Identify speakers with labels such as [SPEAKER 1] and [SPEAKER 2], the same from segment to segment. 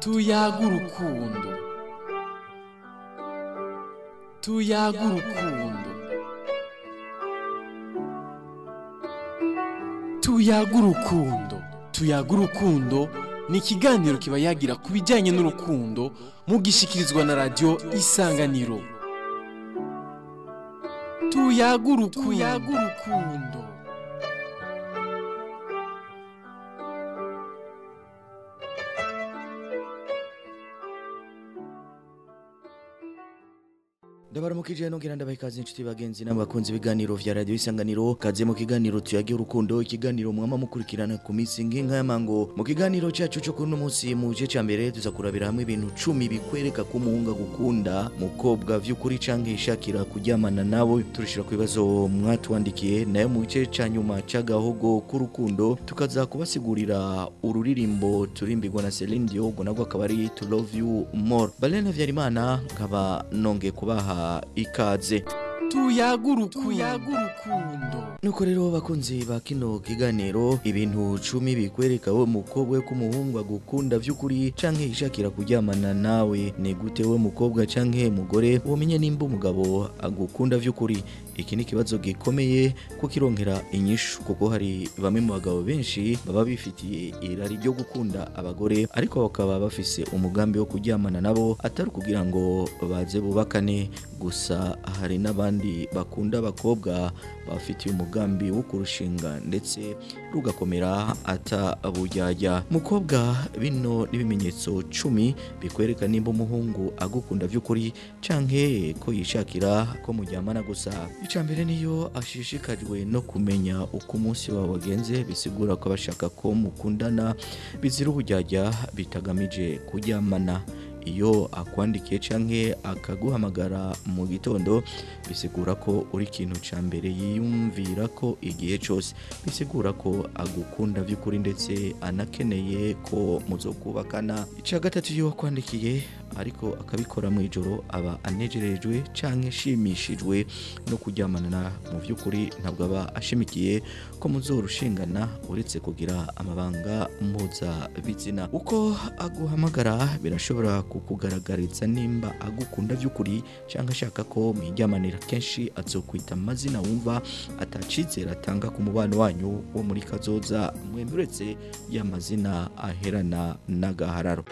[SPEAKER 1] tuyaga urukundo tuyaga urukundo tuyaga urukundo tuyaga urukundo ni ikiganiro kiba yagira ku bijyanye n'urukundo mugishikirizwa na radiyo isanganiro tuyaga urukundo
[SPEAKER 2] ndabaramukije nongera ndabaha ikaze inshuti bagenzi n'abakunzi ibiganiro vya radio isanganiro kaze mu kiganiro tuyage urukundo ikiganiro mwama mukurikirana ku minsi nk'inka y'amango mu kiganiro cyacu cyo kuno munsi mu gice ca mbere tuza kurabira hamwe ibintu cumi bikwereka ko umuhungu agukunda mukobwa vy'ukuri canke ishakira kuryamana nawe turishira ku bibazo mwatwandikiye nayo mu gice ca nyuma c'agahogo k'urukundo tukaza kubasigurira ururirimbo turimbirwa na Celine Dion ubwo nabwo akaba ari to love you more Balene Vyarimana nkaba nongeye kubaha ikaze
[SPEAKER 1] tuyaga urukundo
[SPEAKER 2] nuko rero bakunzi ba kino kiganiro ibintu cumi bikwereka we mukobwa ko umuhungu agukunda vy'ukuri canke yishakira kuryamana nawe ni gute we mukobwa canke mugore womenye nimba umugabo agukunda vy'ukuri iki ni ikibazo gikomeye ko kirongera inyishu kuko hari bamwe mu bagabo benshi baba bifitiye irari ryo gukunda abagore ariko bakaba bafise umugambi wo kuryamana nabo atari kugira ngo baze bubakane gusa hari n'abandi bakunda abakobwa bafitiye umugambi wo kurushinga ndetse rugakomera atabujyajya mukobwa bino n'ibimenyetso cumi bikwereka nimba umuhungu agukunda vy'ukuri canke ko yishakira ko muryamana gusa icya mbere niyo ashishikajwe no kumenya uko umunsi wawe wagenze bisigura ko bashaka ko mukundana bizira ubujyajya bitagamije kuryamana iyo akwandikiye canke akaguhamagara mu gitondo bisigura ko uri ikintu ca mbere yiyumvira ko igihe cyose bisigura ko agukunda vy'ukuri ndetse anakeneye ko muzokubakana ica gatatu iyo wakwandikiye ariko akabikora mu ijoro aba anejerejwe canke ashimishijwe no kuryamana mu vy'ukuri ntabwo aba ashimikiye ko muzorushingana uretse kugira amabanga mpuzabitsina uko aguhamagara birashobora kukugaragariza nimba agukunda vy'ukuri cyangwa ashaka ko mwijyamanira kenshi azokwita amazina wumva atacizera atanga ku mubano wanyu wo muri kazoza mwembi uretse y'amazina aherana n'agahararo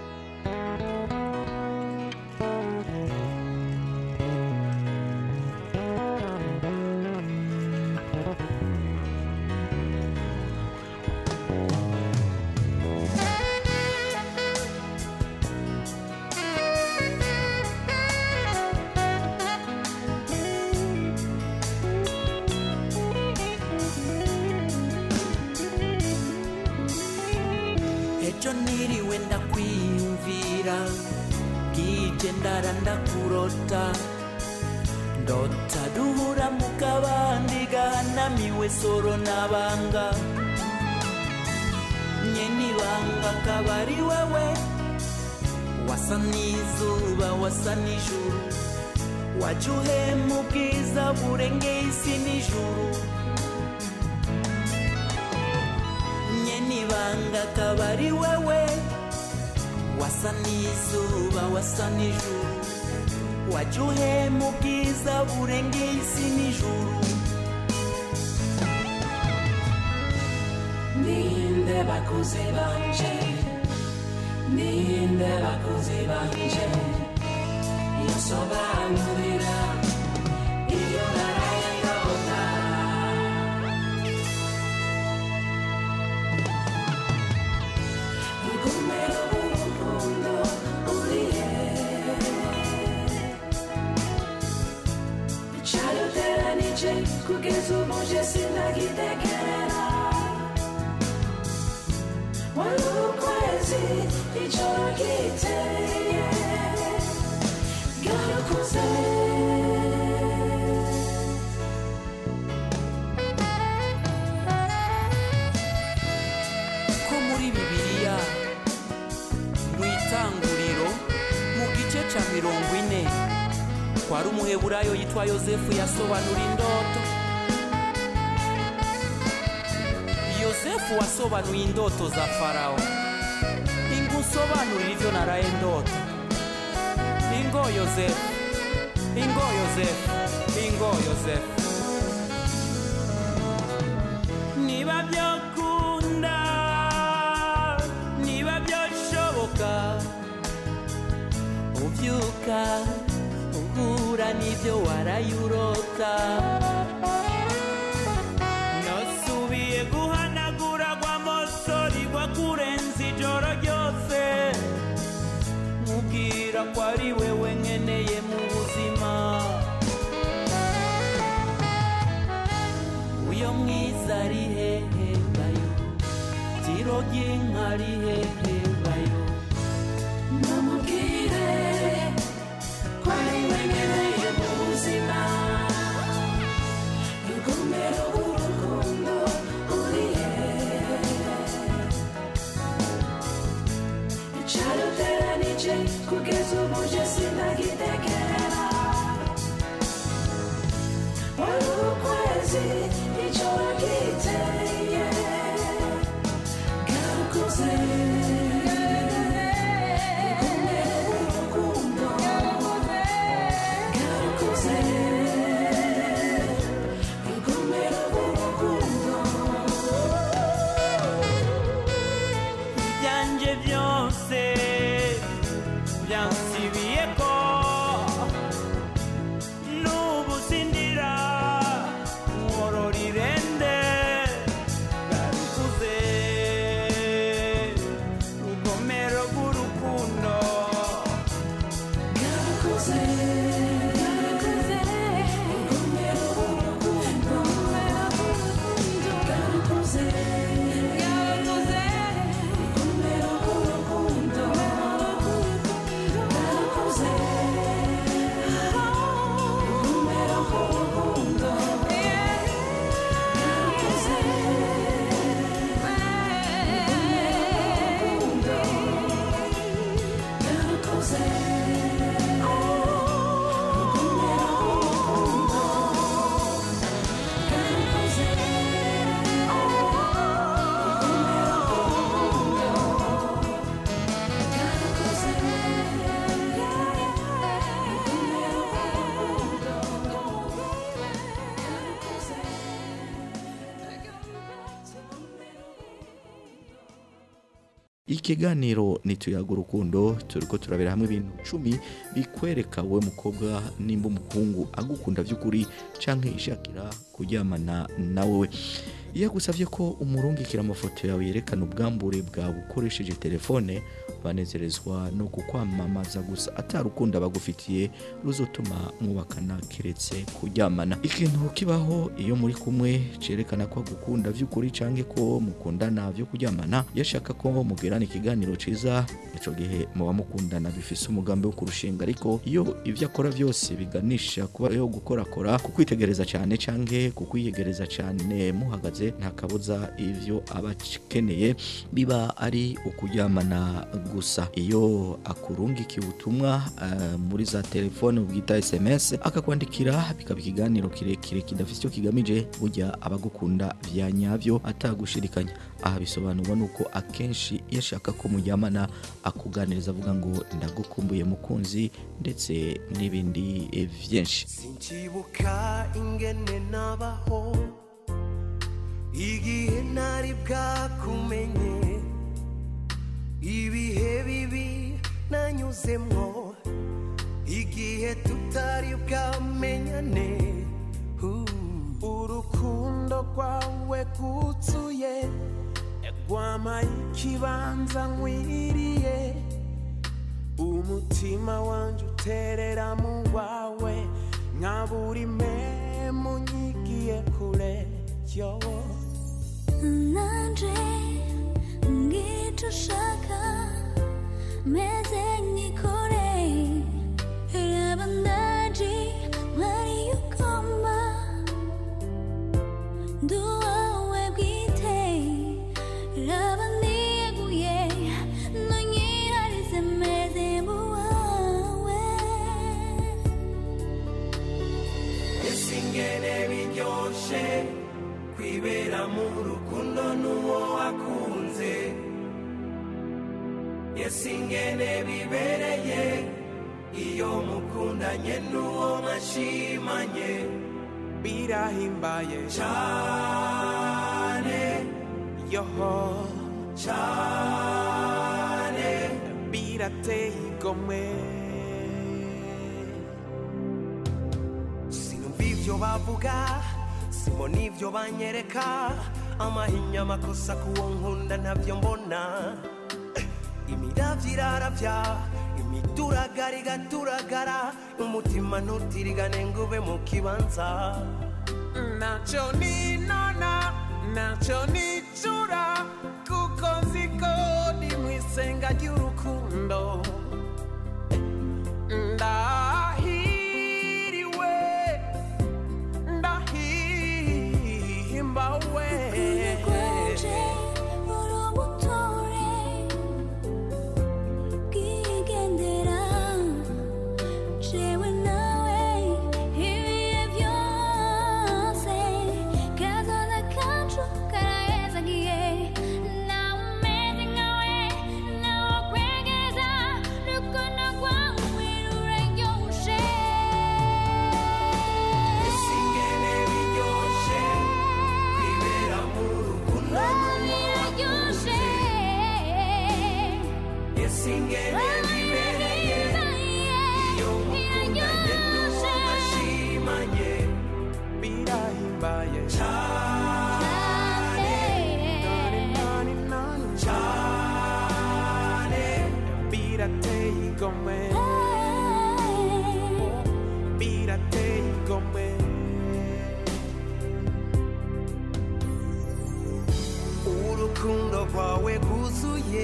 [SPEAKER 3] ejo niriwe ndakwiyumvira bwije ndara ndakurota ndota duhura mu kabandi gahanamiwe soro n'abanga nyene ibanga akaba ari wewe wasa n'izuba wasa n'ijuru waje uhema ubwiza burengeye isi n'ijuru nyene ibanga akaba ari wewe wasa n'izuba wasa n'ijuru waje uhema ubwiza burengeye isi n'ijuru
[SPEAKER 4] ninde bakuze banje ninde bakuze banje yosobanurira iyo naraye ndota rugumero urukundo urihe cyaruteranije kugeza ubu je sindagitekerera wari ukwezi ijoro ryiteye bwarakuze
[SPEAKER 3] ko muri bibiliya mu itanguriro mu gice ca mirongo ine kwari umuheburayo yitwa yosefu yasobanura indoto yosefu wasobanuye indoto za farawo ingusobanurira ivyo naraye ndota ingo yosefu ingo yosefu ingo yosefu niba byakunda niba byashoboka ubyuka uhura n'ibyo warayurota nasubiye guhanagura rwa mosori rwa kurenza ijoro ryose mubwira ko ari wewe nkeneye mu buzima uyo mwiza ari hehe bayo tiro ry'inka ari hehe bayo
[SPEAKER 4] namubwire ko ari we nkeneye mu buzima rugomero rw'urukundo uri he icaruteranije kugeza ubu je sinagitegera wari ukwezi ijoro ryiteye garukuze
[SPEAKER 3] ibyanjye byose byansibiye ko n'ubu sindira nkorora irende garukuze rugomero rw'urukundo
[SPEAKER 2] ikiganiro nituyaga urukundo turiko turabera hamwe ibintu cumi bikwereka we mukobwa nimba umuhungu agukunda by'ukuri canke ishakira kuryamana nawe iyo agusabye ko umurungikira amafoto yawe yerekana ubwambure bwawe ukoresheje telefone banezerezwa no kukwamamaza gusa atarukunda bagufitiye ruzotuma mwubakana keretse kuryamana ikintu kibaho iyo muri kumwe cerekana ko agukunda by'ukuri canke ko mukundana byo kuryamana yashaka ko mugirana ikiganiro ciza ico gihe muba mukundana bifise umugambi wo kurushinga ariko iyo ibyo akora byose biganisha kuba yo gukorakora kukwitegereza cyane canke kukwiyegereza cyane muhagaze nta kabuza ivyo aba akeneye biba ari ukuryamana gusa iyo akurungikiye ubutumwa eh, muri za telefone bwita sms akakwandikira bikaba ikiganiro kirekire kidafite icyo kigamije burya abagukunda bya nyabyo atagushirikanya aha bisobanurwa nuko akenshi iyo ashaka ko muryamana akuganiriza avuga ngo ndagukumbuye mukunzi ndetse n'ibindi eh, byinshi
[SPEAKER 5] sinkibuka ingene nabaho igihe ntari bwakumenye ibihe bibi nanyuzemwo igihe tutari bwamenyane Uh, urukundo rwawe rwuzuye rwampaye ikibanza nkwiriye umutima wanjye uterera mu wawe nka buri memu nyigiye kure yo
[SPEAKER 6] nanje ngicyo ushaka meze nkikore raba ndaje mwari ugomba ndi uwawe bwite raba niyeguye ntunyiharize meze nk'uwawe
[SPEAKER 5] ese ingene biryoshe kwibera mu rukundo n'uwo wakunze ese ingene bibereye iyo mukundanye n'uwo mwashimanye birahimbaye cyane yoho cyane birateye igomwe sinumva ibyo bavuga simbona ibyo banyereka amahinya amakosa kuwo nkunda ntabyo mbona imiravyo iraravya imituragara igaturagara umutima ntutirigane ngo ube mu kibanza ntacyo ninona ntacyo nicura kuko nziko ni mu isenga ry'urukundo ndahiriwe ndahimbawe
[SPEAKER 6] Kwanje urubutore bwigendera jewe nawe ibihe byose kazoza kacu karahezagiye nawe umeze nkawe nawe kwegeza rukundo rwawe ruraryoshe
[SPEAKER 5] ese ingene biryoshe kwibera mu rukundo
[SPEAKER 6] biraryoshe
[SPEAKER 5] ese ingene bibereye iyo mukundanye n'uwo mwashimanye birahimbaye cyane cyane birateye igomwe birateye igomwe urukundo rwawe rwuzuye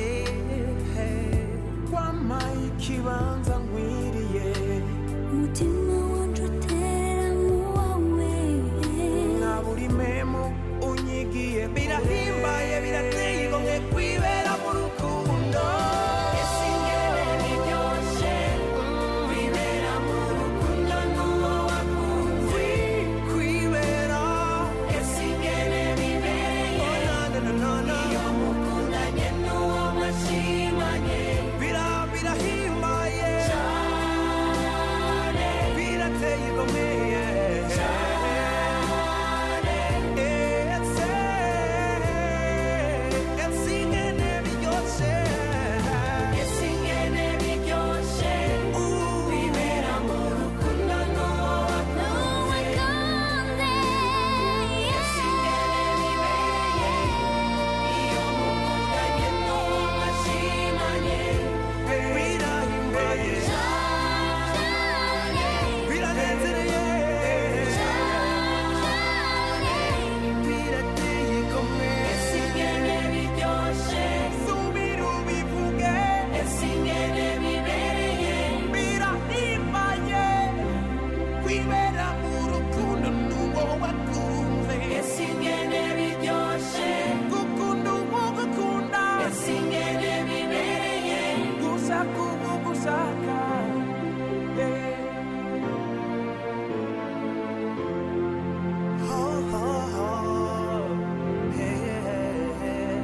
[SPEAKER 5] wampaye ikibanza nkwiriye
[SPEAKER 6] umutima wanje utera mu wawe
[SPEAKER 5] nka buri memu unyigiye birahimbaye birateye igomwe kwibera mu rukundo ese ingene biryoshe kwibera mu rukundo n'uwo wakunze kwibera ese ingene bibereye iyo mukundanye n'uwo mwashimanye Bira- birahimbaye cyane birateye igomwe cyane ese ese ingene biryoshe ese ingene biryoshe wibera mu rukundo n'uwo wakunze ese ingene bibereye iyo mukundanye n'uwo mwashimanye birahimbaye biranezereye birateye igomwe ese ingene biryoshe subira ubivuge ese ingene bibereye birahimbaye kwibera mu rukundo n'uwo wakunze ese ingene biryoshe gukunda uwo gukunda ese ingene bibereye gushaka uwo gushaka yeah. Ho, ho, ho. Hey, hey, hey.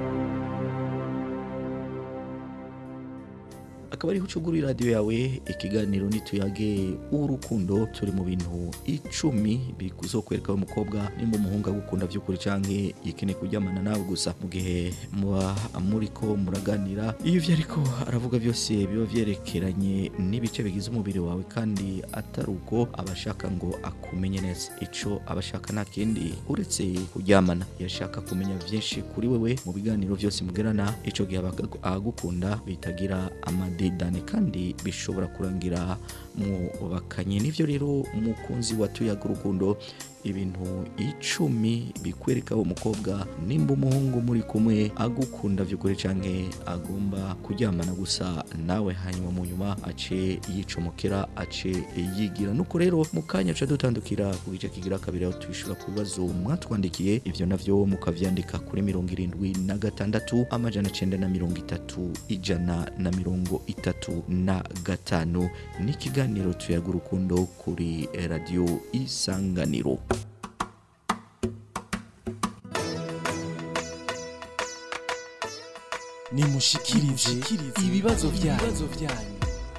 [SPEAKER 2] akaba ariho ucugura iradiyo yawe ikiganiro nituyage urukundo turi mu bintu icumi bizokwereka umukobwa nimba umuhungu agukunda by'ukuri canke yikeneye kuryamana nawe gusa mu gihe muba muriko muraganira iyo ivyo ariko aravuga byose biba vyerekeranye n'ibice bigize umubiri wawe kandi atari uko abashaka ngo akumenye neza ico abashaka nta kindi uretse kuryamana yashaka kumenya byinshi kuri wewe mu biganiro byose mugirana ico gihe abaga- abagukunda bitagira amadedane kandi bishobora kurangira mu bakanye nivyo rero umukunzi watuyaga urukundo ibintu icumi bikwereka umukobwa nimba umuhungu muri kumwe agukunda by'ukuri canke agomba kuryamana gusa nawe hanyuma mu nyuma ace yicomokera ace yigira nuko rero mu kanya ca dutandukira ku gice kigira kabiri aho twishura ku bibazo mwatwandikiye ivyo navyo mukavyandika kuri mirongo irindwi na gatandatu amajana cenda na mirongo itatu ijana na mirongo itatu na gatanu n'ikiganiro tuyaga urukundo kuri radiyo isanganiro
[SPEAKER 1] nimushikirize ibibazo byanyu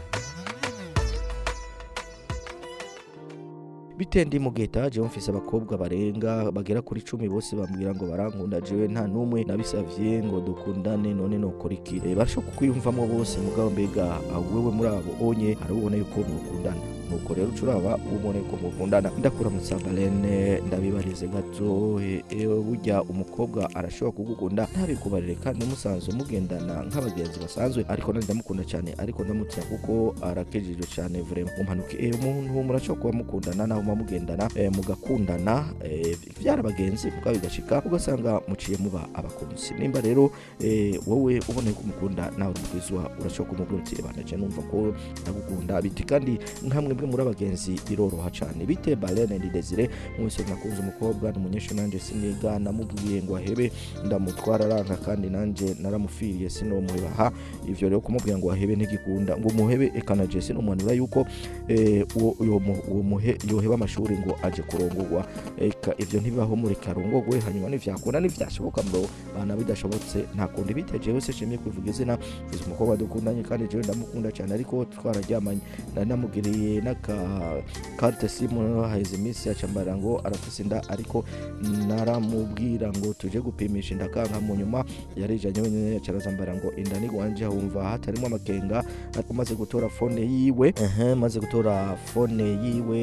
[SPEAKER 2] bite ndi mu geta jewe mfise abakobwa barenga bagera kuri cumi bose bambwira ngo barankunda jewe nta n'umwe nabisavye ngo dukundane none nokora iki Eh, barashobora kukwiyumvamo bose mugabo mbega ah, wewe muri abo onye hari ubona yuko mukundana nuko rero ucuraba ubone ko mukundana ndakuramutsa balene ndabibarize gato eh, eh, burya umukobwa arashobora kugukunda ntabikubarire kandi musanzwe mugendana nk'abagenzi basanzwe ariko nandi ndamukunda cyane ariko ndamutinya kuko arakejije cyane vrema mumpanuke eh, umuntu murashobora kuba mukundana naho muba mugendana eh, mugakundana eh, vyara abagenzi mugabo bigashika ugasanga muciye muba abakunzi nimba rero eh, wowe ubona yuko umukunda nawe urumugwizwa urashobora kumubwira uti "Eba, naje numva ko ndagukunda biti kandi nkamwe mwe muri abagenzi biroroha cyane bite balene ndi desire mwese nakunze umukobwa ni umunyeshuri nanjye siniga namubwiye ngo ahebe ndamutwara aranka kandi nanjye naramufiriye sinomuhebaha ivyo rero kumubwira ngo ahebe ntigikunda ngo umuhebe ekanaje sinomuhanura yuko eh, uwo uwo mu- uwo muhe yoheba amashuri ngo aje kurongorwa eka ivyo ntibibaho muri karongogwe hanyuma nivyakunda nivyashoboka mbo bana bidashobotse nta kundi bite jewe se shimye kwivuga izina mfise umukobwa dukundanye kandi jewe ndamukunda cyane ariko twararyamanye nari namugiriye n'aka carte simu haheze iminsi acambara ngo arafise inda ariko naramubwira ngo tuje gupimisha inda kanka mu nyuma yarijanye wenyine yacarazambara ngo inda ni gwanje humva hatarimo amakenga ariko maze gutora fone yiwe ehe maze gutora fone yiwe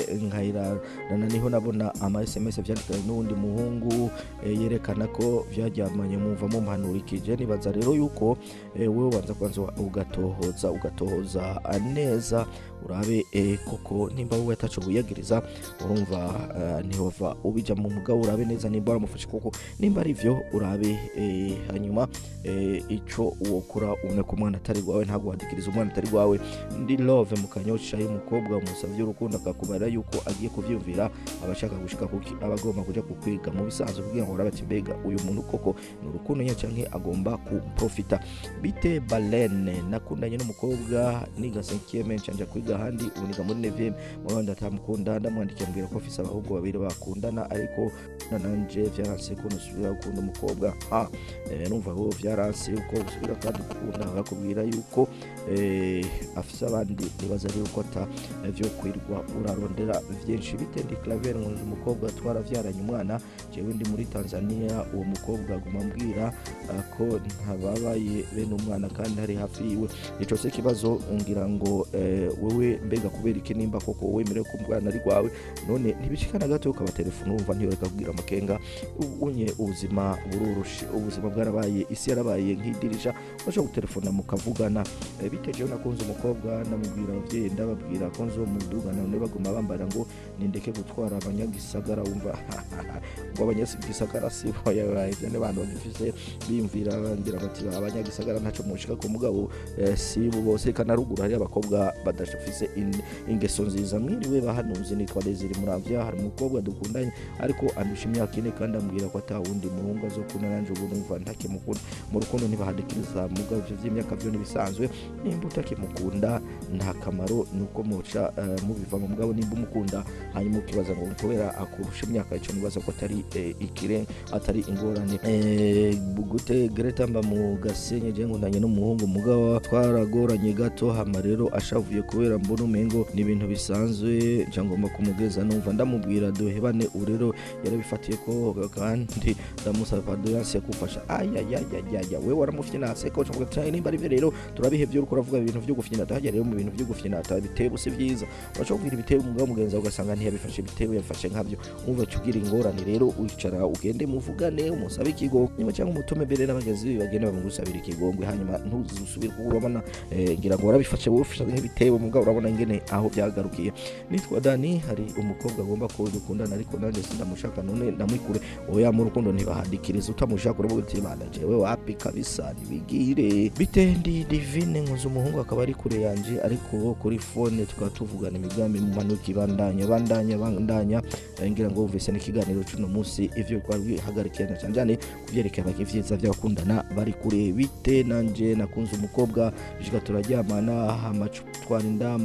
[SPEAKER 2] nkayirana niho nabona ama sms vyandikanye n'uwundi muhungu eh, yerekana ko vyaryamanye mumva mumpanurikije nibaza rero yuko eh, wewe ubanza kwanza ugatohoza ugatohoza ah, neza urabe eh, koko nimba wowe ataco wiyagiriza urumva eh, ntihova ubija mu mugabo urabe neza nimba waramufashe koko nimba ari vyo urabe eh, hanyuma eh, ico wokora ubone ko umwana atari rwawe ntabwo wadikiriza umwana atari rwawe ndi love mu kanyosha y'umukobwa umusavye urukundo akakubara yuko agiye kuvyumvira abashaka gushika kuki aba agomba kuja kukwiga mu bisanzwe kugira ngo urabe ati mbega uyu muntu koko ni urukundo nyine canke agomba kuprofita bite balene nakundanye n'umukobwa niga 5 ncanja kwiga ahandi ubu niga muri 9 mugabo ndatamukunda ndamwandikiye mbwira ko afise abahungu babiri bakundana ariko na nanje vyaranse ko nusubira gukunda umukobwa ha eh, numva ho vyaranse yuko usubira kandi gukunda bakubwira yuko eh, afise abandi nibaza rero ko ata eh, vyo kwirwa urarondera vyinshi bite ndi claver nkunze umukobwa twaravyaranye umwana jewe ndi muri tanzania uwo mukobwa aguma ambwira ah, ko ntababaye bene umwana kandi hari hafi yiwe ico se kibazo ngira ngo eh, wewe mbega kubera iki nimba koko wemerewe ko umwana ari rwawe none ntibishikana gato ukaba telefone wumva ntiyoreka kubwira amakenga unye ubuzima bururushe ubuzima bwarabaye isi yarabaye nk'idirisha urashobora gutelefona mukavugana Eh, bite jewe nakunze umukobwa ndamubwira abavyeyi ndababwira ko nzomudugana none baguma bambara ngo nindeke gutwara abanyagisagara wumva ngo abanyagisagara si ivyo n'abantu bagifise biyumvira ngira bati abanyagisagara ntaco mushika ku mugabo eh, si bo bose kana ruguru hari abakobwa badafise in- ingeso nziza mwiriwe bahanuzi nitwa Desire Muravya hari umukobwa dukundanye ariko andusha imyaka ine kandi ambwira ko ata wundi muhungu azokunda nanje ubu numva ntakimukunda mu rukundo ntibahadikiriza mugabo ivyo vy'imyaka vyo ntibisanzwe nimba utakimukunda nta kamaro nuko muca eh, mubiva mu mugabo nimba umukunda hanyuma ukibaza ngo kubera akurusha imyaka ico nibaza ko atari eh, ikire atari ingorane Eh, gute Greta mba mu gasenyi je nkundanye n'umuhungu mugabo twaragoranye gato hama rero ashavuye kubera mbona umengo ni ibintu bisanzwe nca ngomba kumugeza numva ndamubwira duhebane ubu rero yarabifatiye ko kandi ndamusaba padoyanse yakufasha ayayayayaya we waramufyinase ko nshobora cyane nimba ari byo rero turabihevye uriko uravuga ibintu vyo gufyina tahajya rero mu bintu vyo gufyina ta bitebo si vyiza urashobora kugira ibitebo umugabo mugenzi wawe ugasanga ntiyabifashe ibitebo yabifashe nkavyo umva cyo ugira ingorane rero wicara ugende muvugane umusabe ikigo nyuma cyangwa umutume mbere n'abagenzi be bagende bamugusabira ikigongwe hanyuma ntuzusubire kuba urabona eh, ngira ngo warabifashe wowe ufashe nk'ibitebo mugabo urabona ingene aho byagarukiye nitwa Dani hari umukobwa agomba ko dukundana ariko nanjye sindamushaka none ndamwikure oya mu rukundo ntibahadikiriza utamushaka uravuga uti bana jewe wapi kabisa nibigire bite ndi divine nkuze umuhungu akaba ari kure yanje ariko kuri fone tukaba tuvugana imigambi mu manuka ibandanya bandanya bandanya Eh, ngira ngo wumvise n'ikiganiro cy'uno munsi ivyo twari bihagarikirana cyane cyane kubyerekeye abaka ivyiza by'abakundana bari kure bite nanje nakunze umukobwa bishika turaryamana hama twarinda muganda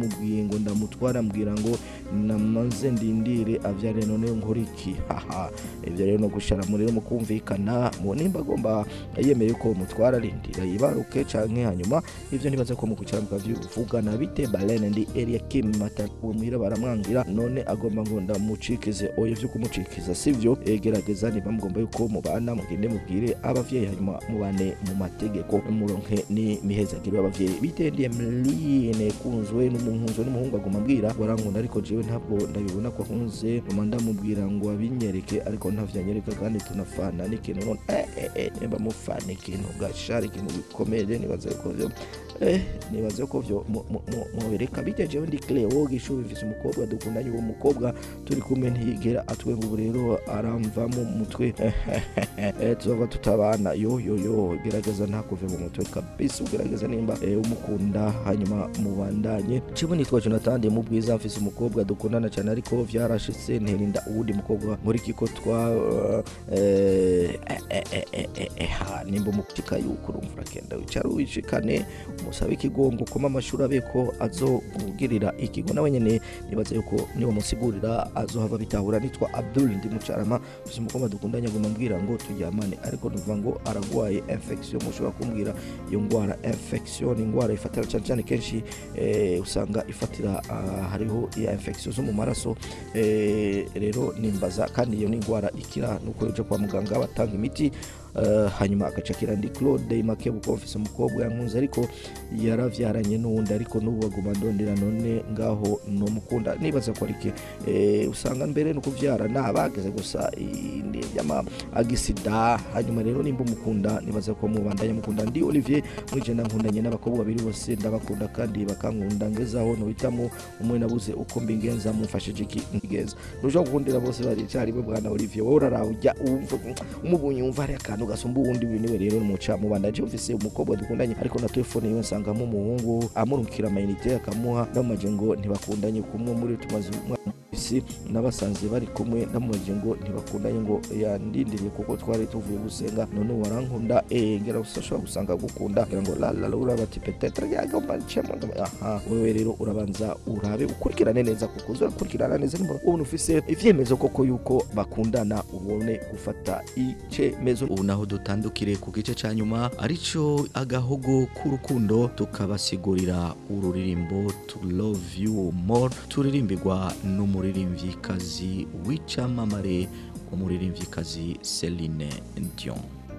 [SPEAKER 2] ndamubwiye ngo ndamutwara mbwira ngo namaze ndindire avyare none nkora iki haha ivyo rero no gushara muri rero mukumvikana mu nimba agomba yemeye ko mutwara arindira yibaruke canke hanyuma ivyo nibaza ko mukucara mukavyivugana bite balene ndi area kim mata uwo muhira baramwangira none agomba ngo ndamucikize oya vyo kumucikiza sivyo egerageza niba mugomba yuko mubana mugende mubwire abavyeyi hanyuma mubane mu mategeko muronke ni mihezagiro y'abavyeyi bitendiye mline kunzwe n'umuhunzo n'umuhungu aguma ambwira warankunda ariko jewe ntabwo ndabibona ko ahunze mama ndamubwira ngo abinyereke ariko ntavyo anyereka kandi tunafana n'ikintu none eh, eh, eh, nimba mufana ikintu gashara ikintu gikomeye nibaza yuko vyo eh, nibaza ko vyo mu- mu- mu- mubereka bite jewe ndi Cleo gishubi mfise umukobwa dukundanye uwo mukobwa turi kumwe ntiyigera atwenga ubu rero aramvamo mu mutwe eh, tuzova tutabana yo yo yo gerageza ntakuve mu mutwe kabisa ugerageza nimba eh, umukunda hanyuma mubandanye cibo nitwa Jonathan mu bwiza mfise umukobwa dukundana cyane ariko vyarashitse nterinda uwundi mukobwa muri kiko twa eh, eh, eh, eh, eh, eh, eh, ha nimba umukika yuko urumva urakenda wicara wishikane umusabe ikigongo koma amashuri abe ko azokugirira ikigo nawe nyene nibaza yuko niba musigurira azohava bitahura nitwa Abdul ndi mucarama mfise umukobwa dukundanye aguma ambwira ngo turyamane ariko nuvuga ngo aragwaye infection mushobora kumbwira iyo ngwara infection ni ingwara ifatira cyane cyane kenshi eh, usanga ifatira ah, hariho iya infection zo mu maraso eh, rero nimbaza kandi iyo ni ingwara ikira nuko uje kwa muganga batanga imiti Uh, hanyuma agacakira ndi claude make kuko mfise umukobwa yankunze ariko yaravyaranye n'uwundi ariko n'ubu aguma ndondera none ngaho nomukunda nibaza ko arike eh, usanga mbere no kuvyara nabageze gusa vyama agisida hanyuma rero nimba umukunda nibaza ko mubandanya mukunda ndi Olivier mwije nkundanye n'abakobwa babiri bose ndabakunda kandi bakankunda ngezaho nohitamo umwe nabuze uko mbingenza mumfashije iki ngenza ntushobora gukundira bose bari icyarimwe bwana Olivier wowe uraraha ujya wumva umubonye wumva hari akantu gasumba uwundi niwe rero muca mubandanye mfise umukobwa dukundanye ariko na telefone yiwe nsangamo umuhungu amurukira amayinite akamuha ndamubajije ngo ntibakundanye kumwe muri tumaze umwaka isi n'abasanze bari kumwe ndamubajije ngo ntibakundanye ngo yandindiriye kuko twari tuvuye gusenga none warankunda eh ngera usashobora gusanga gukunda ngira ngo la la la uraba ati peut-être yagomba ncemo aha wewe rero urabanza urabe ukurikirane neza kuko uzakurikirana neza nimba ubona ufise ivyemezo koko yuko bakundana ubone gufata icemezo
[SPEAKER 7] ubu naho dutandukire ku gice ca nyuma arico agahogo k'urukundo tukabasigurira ururirimbo to love you more turirimbirwa n'umuririmvyikazi w'icamamare umuririmvyikazi Celine Dion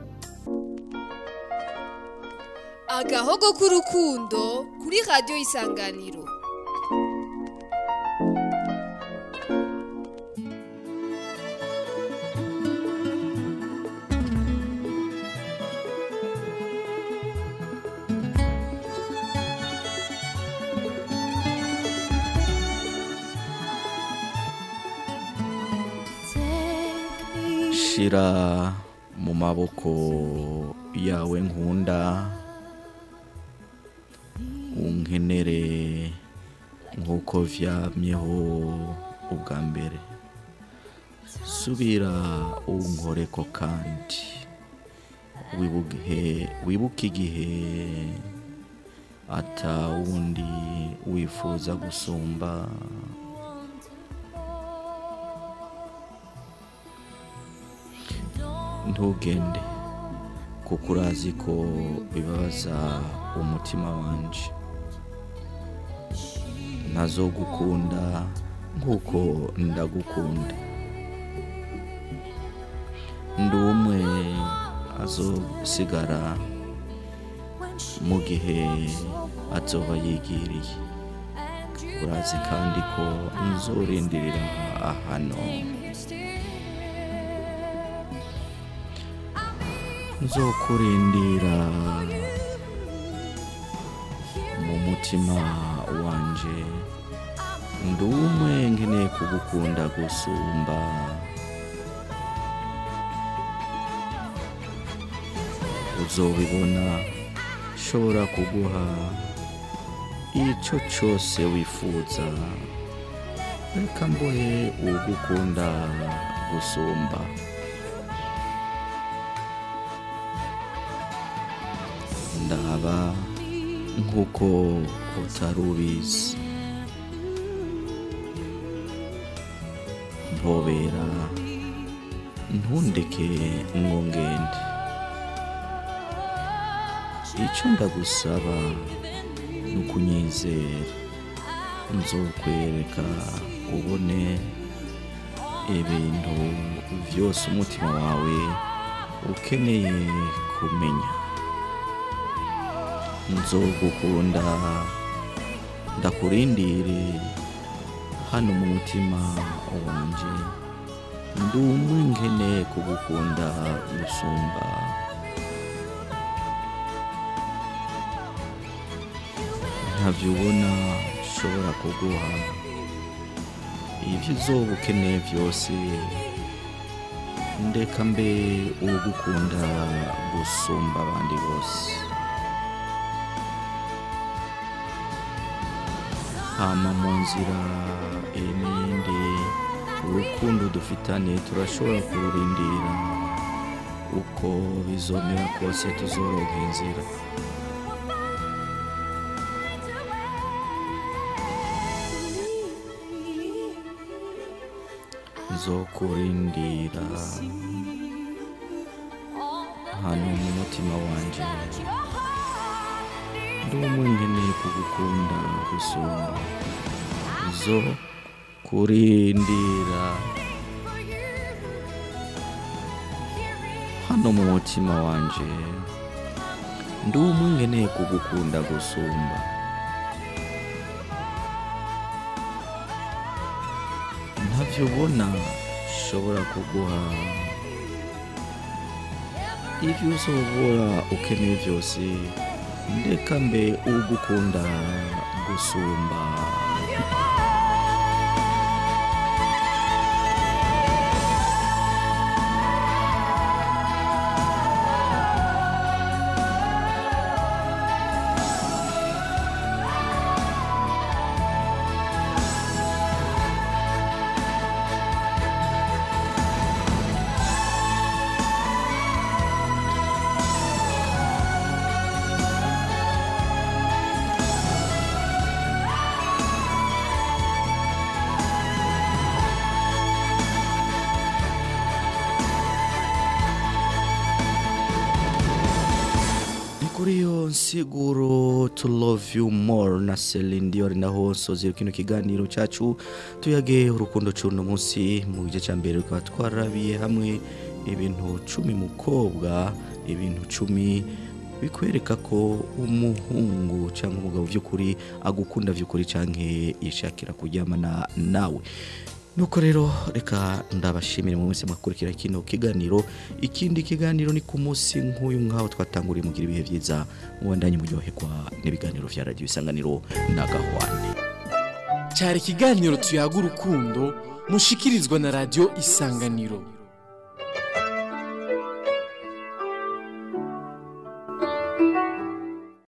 [SPEAKER 8] agahogo k'urukundo kuri radiyo isanganiro
[SPEAKER 7] shira mu maboko yawe nkunda unkenere nk'uko vyamyeho ubwa mbere subira unkoreko kandi wibuke wibuke igihe ata wundi wifuza gusumba ntugende kuko urazi ko bibabaza umutima wanje ntazogukunda nk'uko ndagukunda ndi umwe azosigara mu gihe azoba yigiriye urazi kandi ko nzorindirira ahano nzokurindira mu mutima wanje ndi umwe nkeneye kugukunda gusumba uzobibona shobora kuguha icyo cyose wifuza reka mbohe ugukunda gusumba ndaba nk'uko utari ubizi mpobera ntundeke ngo ngende icyo ndagusaba ni ukunyizera nzokwereka ubone ibintu byose umutima wawe ukeneye kumenya nzogukunda ndakurindire hano mu mutima wanje ndi umwe nkeneye kugukunda gusumba ntabyo ubona nshobora kuguha ibyo uzoba ukeneye byose ndeka mbe ugukunda gusumba abandi bose hama mu nzira n'iyindi urukundo dufitanye turashobora kururindira uko bizomera kose tuzoronka inzira nzokurindira hano mu mutima wanje ndi umwe nkeneye kugukunda gusumba zo kurindira hano mu mutima wanje ndi umwe nkeneye kugukunda gusumba ntavyo ubona nshobora kuguha ibyo uzobora ukeneye byose ndeka mbe ugukunda gusumba ni kuri iyo nsiguro to love you more na Celine Dion naho nsoze kino kiganiro cyacu tuyage urukundo cuno munsi mu gice cya mbere rukaba twarabiye hamwe ibintu cumi mukobwa ibintu cumi bikwereka ko umuhungu cyangwa umugabo by'ukuri agukunda by'ukuri cyangwa yishakira kuryamana nawe nuko rero reka ndabashimire mu mwese mwakurikira kino kiganiro ikindi kiganiro ni ku munsi nk'uyu nk'aho twatanguriye mugira ibihe byiza mubandanye muryoherwa n'ibiganiro vya radiyo isanganiro n'agahwane
[SPEAKER 1] cyari ikiganiro tuyaga urukundo mushikirizwa na radiyo isanganiro